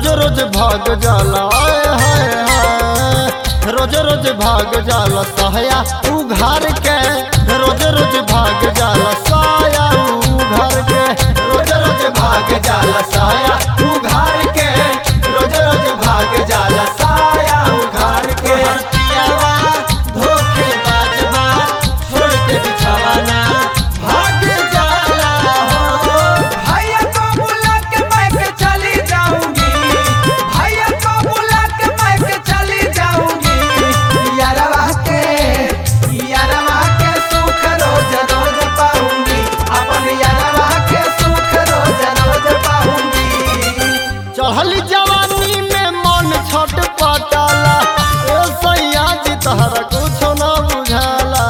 रोज रोज भाग जाला आय हाय हाय रोज रोज भाग जाला साया उघार के रोज रोज भाग जाला साया उघार के रोज रोज भाग जाला साया उघार के रोज रोज भाग जाला साया उघार के पियावा धोखे बाजवा छोड़ के बिछावाना भाग जाला हो भैया को बुला के मैं के चली जाऊंगी भैया को बुला के मैं के चली जाऊंगी यारवा के यारवा के सुख रोज रोज पाऊंगी अपन यारवा के सुख रोज रोज पाऊंगी चढ़ल जवानी में मन छट पटाला ए सैया जी तहरा कुछो न बुझाला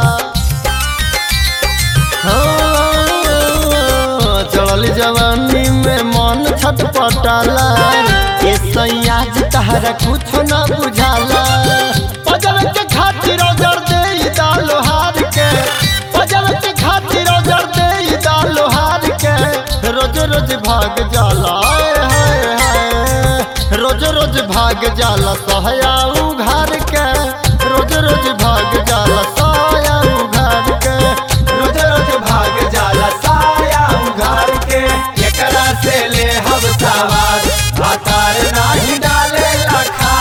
हाँ, चढ़ल जवानी में मन छट पटाला ए सैया जी तहरा कुछो न बुझाला पजर के खातिर जर दे दालो हार के पजर के खातिर जर दे दालो हार के रोज रोज भाग जाला आय हाय हाय रोज रोज भाग जाला सहया उघार के रोज रोज भाग जाला साया उघार के रोज रोज भाग जाला साया उघार के एकरा से ले हम सवार भातार नाही डाले लखा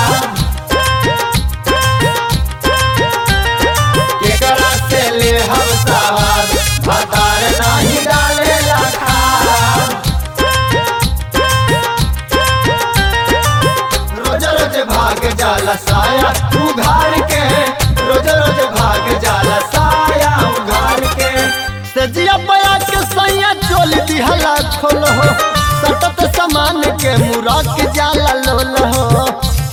एकरा से ले हम सवार भातार नाही डाले लखा रोज रोज भाग जाला साया उघार के रोज रोज भाग जाला साया उघार के सजिया बया के सैया चोल दिहला खोल हो सतत समान के मुरा के जाला लोल हो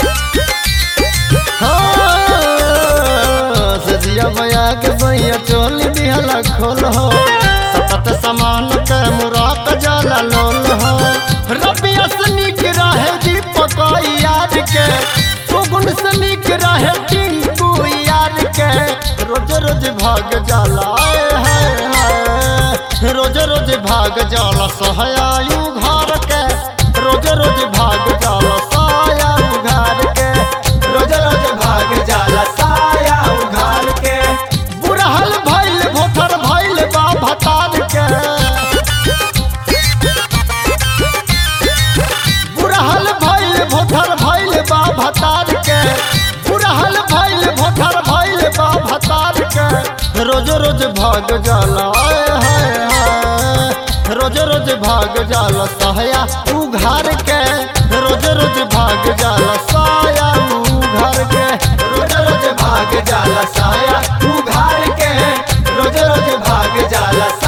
हाँ, सजिया बया के सैया चोल दिहला खोल हो सतत समान के मुरा के जाला लोल हो रबिया से नीक रहे दीपक यार के सुगुन से नीक रहे टिंकू यार के रोज रोज भाग जाला आय हाय हाय रोज रोज भाग जाला सहयायु घर के रोज रोज भाग जाला साया घर के रोज रोज भाग जाला साया उघार के बुढ़हल भइल भोथर भइल बा भतार के बुढ़हल भइल भोथर भइल बा भतार के बुढ़हल भइल भोथर भइल बा भतार के रोज रोज भाग जाला आय हाय हाय रोज रोज भाग जाला सहया उघार के रोज रोज भाग जाला साया उघार के रोज रोज भाग जाला साया उघार के रोज रोज भाग जाला